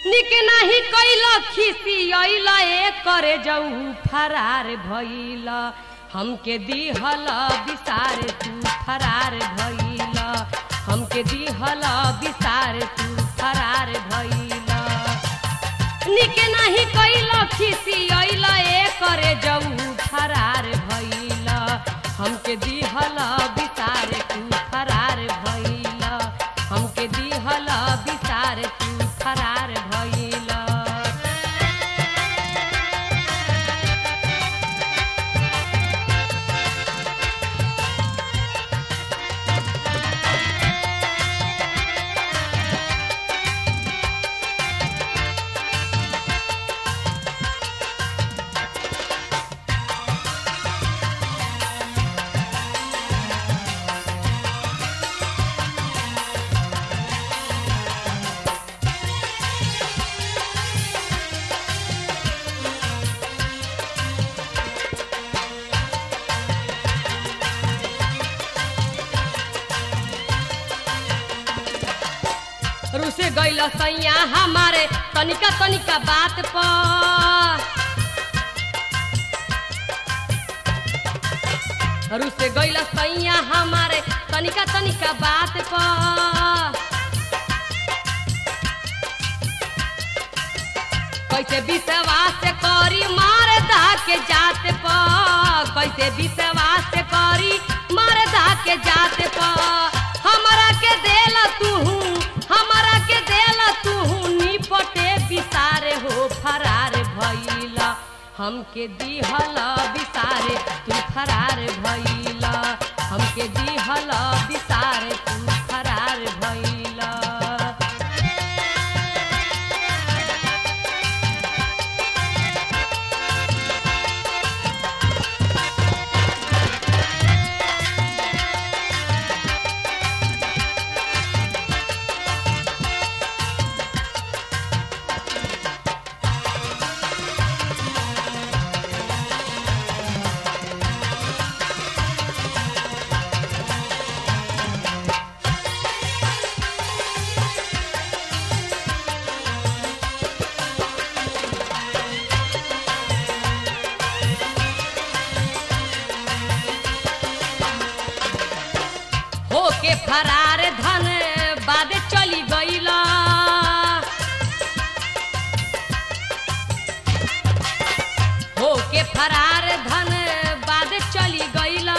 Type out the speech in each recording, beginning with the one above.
निक नाही कैल खिसियल ए करे जाऊ फरार भइल हमके दिहल विसार तू फरार भइल हमके दिहल विसार तू फरार भइल निक नाही कैल खिसियल ए करे जाऊ फरार भइल हमके दिहल विसार तू फरार भइल हमके दिहल विसार तू फरार भइल रुसे गइल सैया हमारे तनिका तनिका बात पर रुसे गइल सैया हमारे तनिका तनिका बात पर कैसे विश्वास करी मार दा के जात पर कैसे विश्वास करी मार दा के जात पर हमरा के देला तू हमरा के देला तू निपटे विसारे हो फरार भइला हमके दिहल विसारे तू फरार भइला हमके दिहल विसारे तू फरार भइला होके फरार धन बाद चली गईला होके फरार धन बाद चली गईला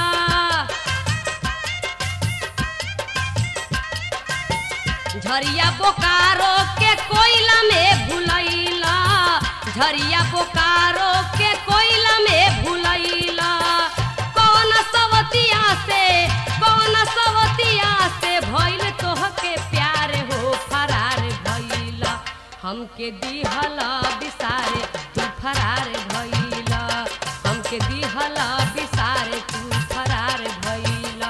झरिया बोकारो के कोयला में भुलैला झरिया बोकारो के कोयला में भुलैला कौन सवतिया से कौन सवतिया से भइल तोहके प्यार हो फरार भइला हमके दिहल बिसारे तू फरार भइला हमके दिहल बिसारे तू फरार भइला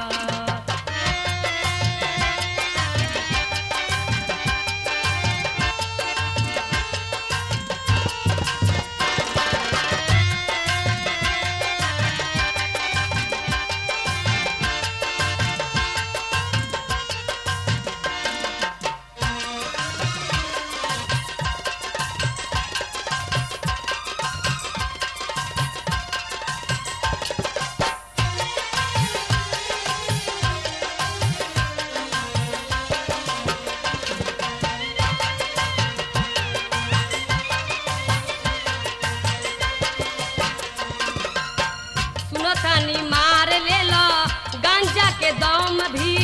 सुनतानी मार लेला गांजा के दम भी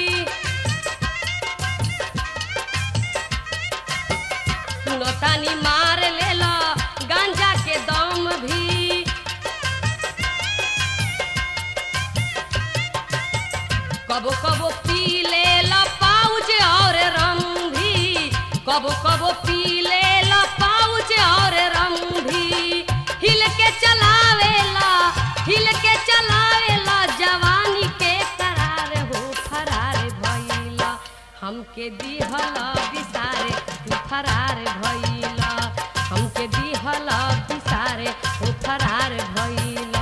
सुनतानी मार लेला गांजा के दम भी कबो कबो पी लेला पाउच और रम भी कबो कबो पी लेला पाउच और रम भी हिल के चलावेला हिल के चलावेला जवानी के करार हो फरार भइला हमके दिहल बिसारे तू फरार भइला हमके दिहल बिसारे हो फरार भइला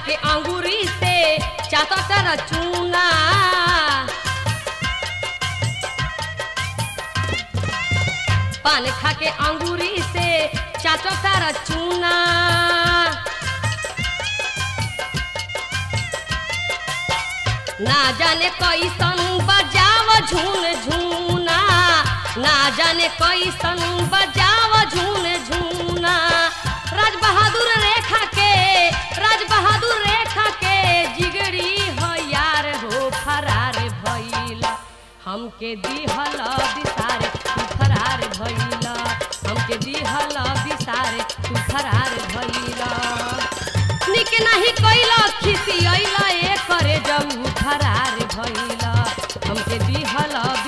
के अंगूरी से चातर चूना पान खा के अंगूरी से चाटर चूना ना जाने कैसन बजाव झून झूना ना जाने कैसन बजाव झून झूना राज बहादुर रेखा के राज बहादुर रेखा के जिगरी हो यार हो फरार भइला हमके दिहल बिसारे तू फरार भइला हमके दिहल बिसारे तू फरार भइला निक नहीं कैला खिसी अइला ए करे जाऊ फरार भइला हमके दिहल